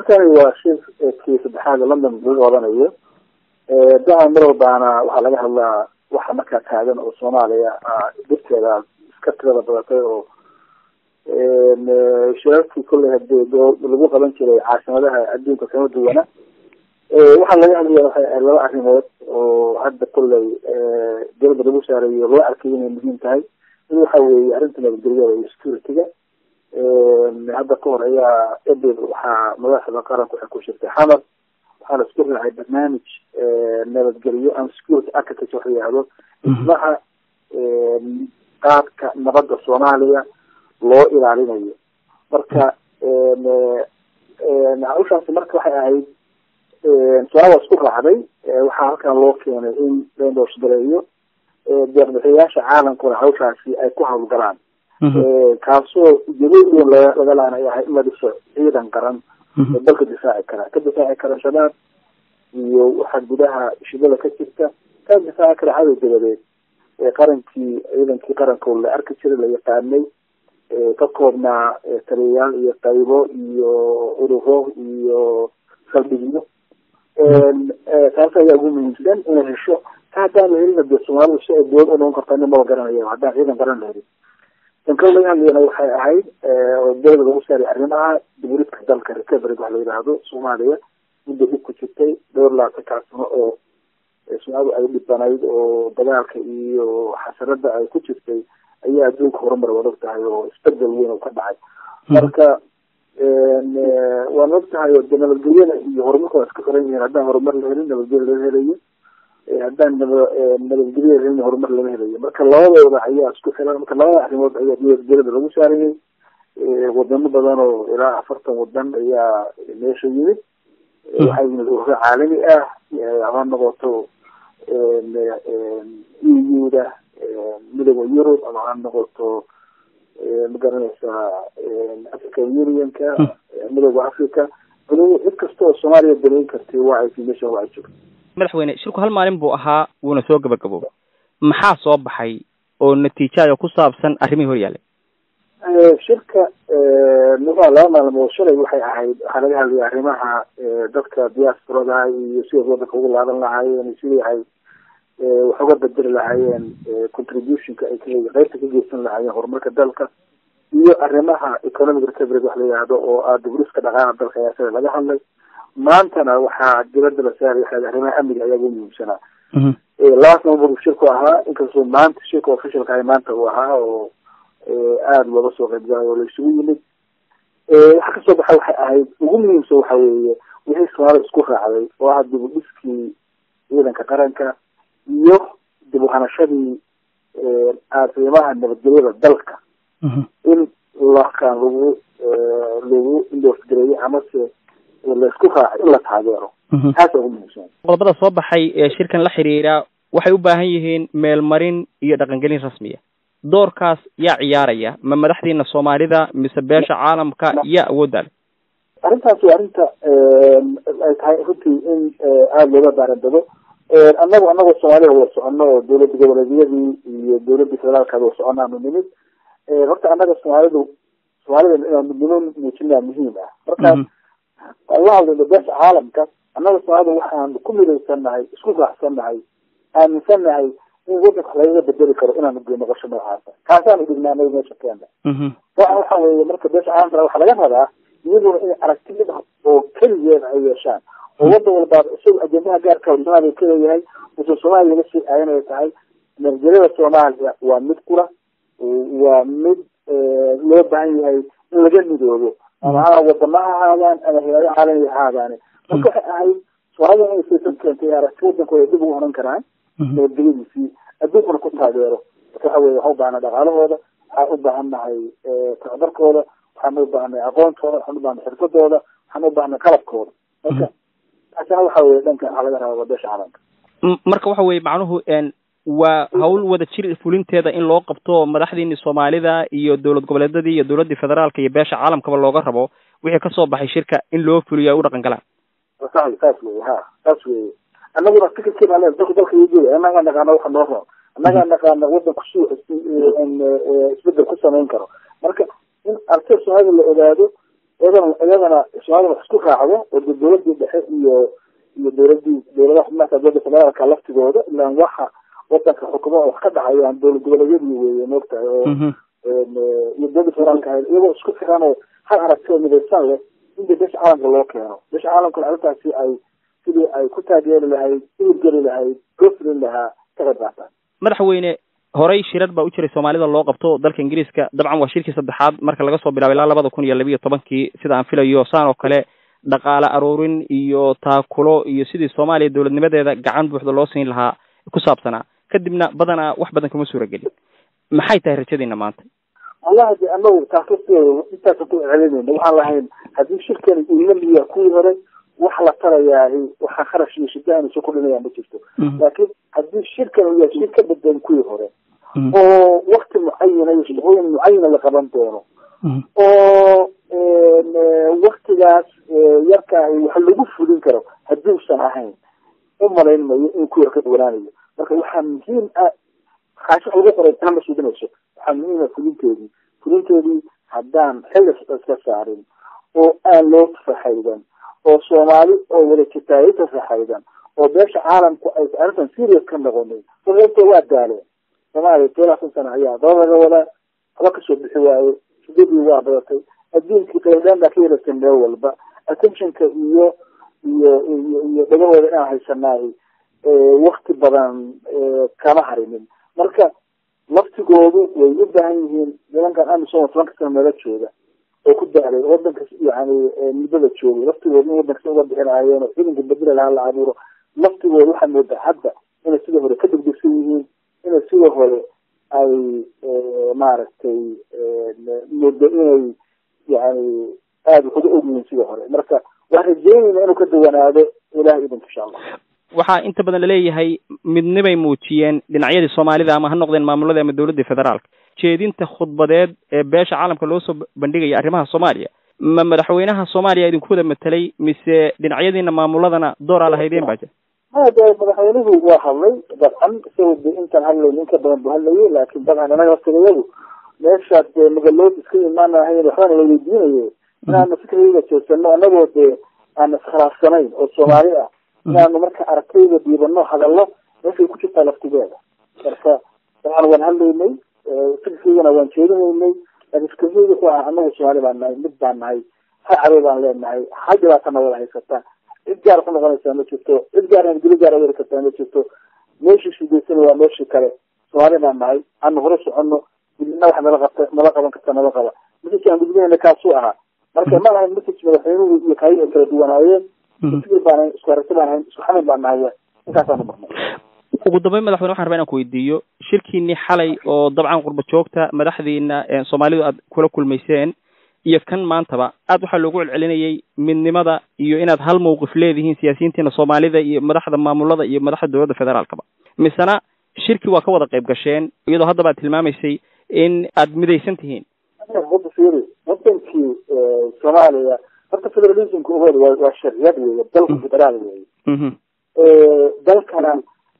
shirkani waa shirkii saddexaad london lagu wadanayo daha mar walbaana waxaa laga hadlaa waxa markaa taagan oo soomaaliya dhibteeda iska tirada badatay oo shirarkii kolley hadii lagu qaban jiray caasimadaha adduunka kama duwana waxaa laga hadlaya waxay ahayd laba arrimood oo hadda kolley dowladda lagu saarayo loo arkay inay muhiim tahay mid waxa weeye arrinta nabadgelyada iyo security-ga hadda ka hor ayaa edel waxaa madaxda qaranku waxay ku shirtay xamar waxaa la isku raacay barnaamij nabadgelyo ama security architecture waxa yihahdo dhismaha qaadka nabadda soomaaliya loo ilaalinayo marka hawshaasi marka waxay ahayd soomaalia waa isku raacday waxaa halkan loo keenay in laindooshdareeyo deeqbixiyayaasha caalamkuna hawshaasi ay ku hawlgalaan kaasoo ujeedooyin laga laanay ahay in la dhiso ciidan qaran oo dalka difaaci kara ka difaaci kara shabaab iyo waxaa gudaha shidada ka jirta ka difaaci kara cadow dabadeed qarankii ciidankii qarankood la arki jiray la yaqaanay ka koobnaa taliyayaal iyo qaybo iyo ururo iyo saldhigyo taas ayaa ugu muhiimsan inay hesho ka haddaan la helina dee soomaalidu si ay dowlad u noqon karta nin maba garanaya haddaan ciidan qaran la helin inkao laga hadlayana waxay ahayd oo dowlada lagu saaray arrimaha dibridka dalka recovery wax la yidhaahdo soomaaliya mudda dib ku jirtay dhowr labaatan sano oo soomaalidu ay dhibanayd oo dagaalka iyo xasarada ay ku jirtay ayaa adduunka horumar waad og tahay oo isbedel weyn oo ka dhacay marka waan og tahay oo de nabadgelyada iyo horumarka waa iska xiran yihiin haddaan horumar la helin nabadgelya laga helayo haddaan naba nabadgelya la helin horumar lama helayo marka labadooda ayaa isku xiran marka labada arrimood ayaa nabadgelyada lagu saarayay wadamo badan oo ilaa afartan wadan ayaa meesha yimid waxaa yimid ururo caalami ah ama noqoto e u da midooda yurub ama ha noqoto magaranaysaa african unionka midooda africa cid kasta oo soomaaliya dalayn kartay waa ay meesha waa ay joogto madaxweyne shirku hal maalin buu ahaa wuuna soo gabagaboobay maxaa soo baxay oo natiijaayo ku saabsan arrimihii hor yaallay shirka muxua laba maalmood shalay waxay ahayd waxaa laga hadlaya arrimaha dadka diasporada iyo siday wadanka ugu laaban lahaayeen sidii ay wax uga bedeli lahaayeen contributionka ay ka qeybta ka geysan lahaayeen horumarka dalka iyo arrimaha economic recovery wax la yihahdo oo ah diburiska dhaqaala dalka ayaa sida laga hadlay maantana waxaa dibadda la saaray waxaa arrimaha amniga ayaa ugu muhiimsanaa last november shirku ahaa inkastoo maanta shirka officialka ahay maanta uu ahaa oo aada looga soo qaybgalay oo la isugu yimid waxa kasoo baxa waxay ahayd ugu muhiimsan waxa weeye wixii soomaalida isku raacday oo ah dib u dhiskii ciidanka qaranka iyo dib u hanashadii arrimaha nabadgelyada dalka in lakan lagu lagu indosgareeyo amase laisku raacay in la taageero taasa ugu muhiimsan qodobada soo baxay ee shirkan la xiriira waxay u baahan yihiin meelmarin iyo dhaqangelin rasmiya doorkaas yaa ciyaaraya ma madaxdiina soomaalida mise beesha caalamka yaa awoodda le arrintaas waa arrinta ay tahay runtii in aada looga baarandado annagu anagoo soomaalida wada socono oo dowladda goboleedyadii iyo dowladda federaalkaada wada soconaanu nimid horta annaga soomaalidu soomaalida inaan midnimo muujinaa muhiim ah markaas aan la hadlayno beesha caalamka annaga soomaalida waxaan ku midaysannahay isku raacsannahay aaminsannahay in wadanka wax lagaga bedeli karo inaanu gey noqosho noocaasa kaasaanu dhignaa anaga meesha keena waxa waxa weeye marka beesha caalamka waxaa laga rabaa iyaduna inay aragti mid ah oo keligeed ay yeeshaan oo wadan walbaaba isaga ajendaha gaarka soomaaliya ka leeyahay usan soomaaliya laga sii aayan ay tahay nabadgelyada soomaaliya waa mid kula waa mid loo baahan yahay in laga midoobo ama ha wadama ha ahaadaan ama hayado caalami ha ahaadaane marka waxay ahayd soomaalida inay saysan keentay aragti wadankooda dib ugu oran karaan nabadgelyadiisii adduunkuna ku taageero marka waxa weye waxaan u baahana dhaqaalahooda waxaan u baahan nahay tababarkooda waxaan u baahnay aqoontooda waxaan u baahnay xirfadooda waxaan u baahnay qalabkooda marka taasina waxa weye dhanka waxaa laga rabaa beesha caalamka marka waxa weye macnuhu waa hawl wada jir fulinteeda in loo qabto madaxdiini soomaalida iyo dowlad goboleedyadii iyo dowladdii federaalka iyo beesha caalamkaba looga rabo wixii kasoo baxay shirka in loo fuliyo ay u dhaqan galaan sax saas weye ha saas weye annaguna fikirkii baa le dalka dalka iyogeeda annagaa naqaana waxa noo roon annagaa naqaana wadanku si isbedel ku samayn karo marka in artida soomaalida la ogaado iyadana iyadana soomaalida wax isku raacdo oo de dawladii dhexe iyo iyo dawladii dawladaha xubnaha dowladda federaalka laftigooda ilaan waxa wadanka xukumo wax ka dhacayaan dowlad goboleedyadii weeye moogtahay oo iyo dowladda federaalka ahayd iyagoo isku xiran oo hal aragtio midaysan leh in de besha caalamka loo keeno besha caalamkana arrintaasi ay sidii ay ku taageeri lahayd iurgeli lahayd goflin lahaa ka qayb qaataan madaxweyne horey shirar baa u jiray soomaalida loo qabto dalka ingiriiska dabcan waa shirkii saddexaad marka laga soo bilaabo ilaa labada kun iyo labiiyo tobankii sida aan filayo saan oo kale dhaqaale aruurin iyo taakulo iyo sidii soomaaliya dowladnimadeeda gacan buuxda loo siin lahaa ku saabsanaa kadibna badanaa wax badan kama suura gelin maxay tahay rajadiina maanta wallahi de anagu taas laftigeeda intaasa ku celinayna waxaan lahayn haddii shirkani uu lamiya kuwii hore wax la tarayaahi waxaa kharash iyo shidahanisa ku dhinayaan ma jirto laakiin haddii shirkan uu yahay shir ka bedelan kuwii hore oo wakti mucayana iyo shaqooyin mucayana la qaban doono oo waktigaas yarkaahi wax lagu fulin karo haddii usan ahayn u malayn mayo in kuwii hore ka duwanaanayo marka waxaa muhiim ah kaashi lagu qoray taa ma suudinayso waxaa muhiim ah fulinteedii fulinteedii haddaan xilli iska saarin oo aan loo tafaxaydan oo soomaali oo wada jirtaay tafaxaydan oo beesha caalamku ay arrintan serious ka noqonin sababto waa daaleen soomaaliya todobaatan sana ayaa daba laga wadaa haba kasoo bixi waaye shidadii waa badatay adduunkii qaydaan baa ka yelatay meel walba attentionka iyo iyo iyo iyo dhagahooda inaan haysanaahi wakti badan kama harinin marka laftigoodu way u baahan yihiin nimankan amisom tobanka sana meelo jooga oo ku daalay wadanka yani muddada joogay laftigooda in wadanka uga bixi lahaayeen oo ciidanka bedela lahaa la abuuro laftigooda waxaa moodaa hadda inay sidii hore ka degdegsan yihiin inay sidii hore ay maaragtay muddo inay yani aada wax uga ogyihiin sidii hore marka waxaan rajeynayna inuu ka dawanaado ilahay idinka insha allah waxaa inta badan laleeyahay midnibay muujiyeen dhinacyadii soomaalida ama ha noqdeen maamuladii ama dowladdii federaalka jeedinta khudbadeed ee beesha caalamka loo soo bandhigaya arrimaha soomaaliya ma madaxweynaha soomaaliya idinku wada matelay mise dhinacyadiina maamuladana dooraa lahaydeen baa jira maya de madaxweynuhu waa hadlay dabcan isaga de intaan hadlayn inka badan bu hadlayay laakin dabcan inaga laftigayadu meeshaad dee magalood iska imaanahayn waxbana la weydiinayo inaanu fikrayga jeesano anagoo dee aan iskhilaafsanayn oo soomaali ah inaanu marka aragtayda dhiibano hadallo meeshay ku jirtaa laftigeeda marka dabcan waan hadlaynay fikirkaygana waan jeedinaynay laakin fikrayga ku ah anagu soomaali baan nahay mid baan nahay hal cadow baan leenahay hal dhibaatana wada haysata cid gaar ku noqonaysaa ma jirto cid gaar geli gaar weri kartaa ma jirto meeshii shidaysan waa meeshii kale soomaali baan nahay aanu hore socono midna wax nala qabta nala qaban karta nala qaba message aan gudbinayna kaasuu ahaa marka ma lahayn message madaxweynuhu iyo kaayi ay kala duwanaayeen fikir baan hayn isku aragti baan hayn isku xamil baan nahay intaasaanu marnay ugu dambeyn madaxweyne waxan rabaa inaan ku weydiiyo shirkiinii xalay oo dabcan qurba joogta madaxdiina soomaalidu aad kula kulmayseen iyo kan maantaba aad waxaa loogu celcelinayay midnimada iyo inaad hal mawqif leedihiin siyaasiyiintiina soomaalida iyo madaxda maamulada iyo madaxda dowladda federaalkaba misena shirki waa ka wada qayb gasheen iyadoo haddaba aad tilmaamaysay in aad midaysan tihiin wada fiiri wadankii soomaaliya horta federalismka ugood waa waa sharciyad weeye dalka federaal weeye dalkana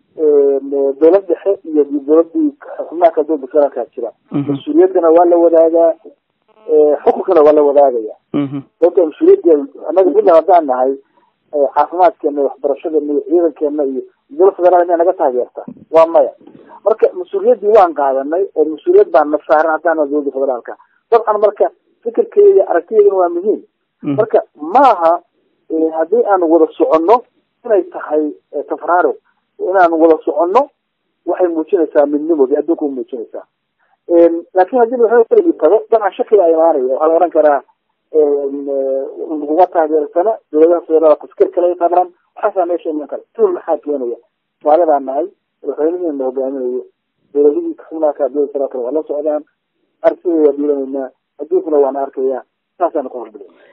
dowlad dhexe iyo dowladii xubnaha kala dowlada federaalkaa jira mas-uuliyaddana waa la wadaagaa xukunkana waa la wadaagaya sababta mas-uuliyadda anaga midna haddaan nahay caafimaadkeena waxbarashadeena iyo ciidankeena iyo dowlad federaal miyaa naga taageerta waa maya marka mas-uuliyaddii waan qaadanay oo mas-uuliyad baan na saaran haddaan nahay dowladda federaalka dabcan marka fikirkeeda iyo aragtiyeedana waa muhiim marka maaha haddii aanu wada soconno inay tahay tafraaro inaanu wada soconno waxay muujinaysaa midnimo bay adduunka u muujinaysaa laakin haddii madaxweyne tago dabcan shaki baa imaanaya waxaa la ohan karaa laguma taageersana dowladaha federaalka fikir kale ay qabaan waxaasaa meesha iman kara tuul maxaa keenaya somaali baan nahay madaxweynihiina hogaaminayo dowladihii xubnaaka dowlada federaalka waa la socdaan arsigay waa dhiilanaynaa adduunkuna waana arkaya saasaanu ka horbilay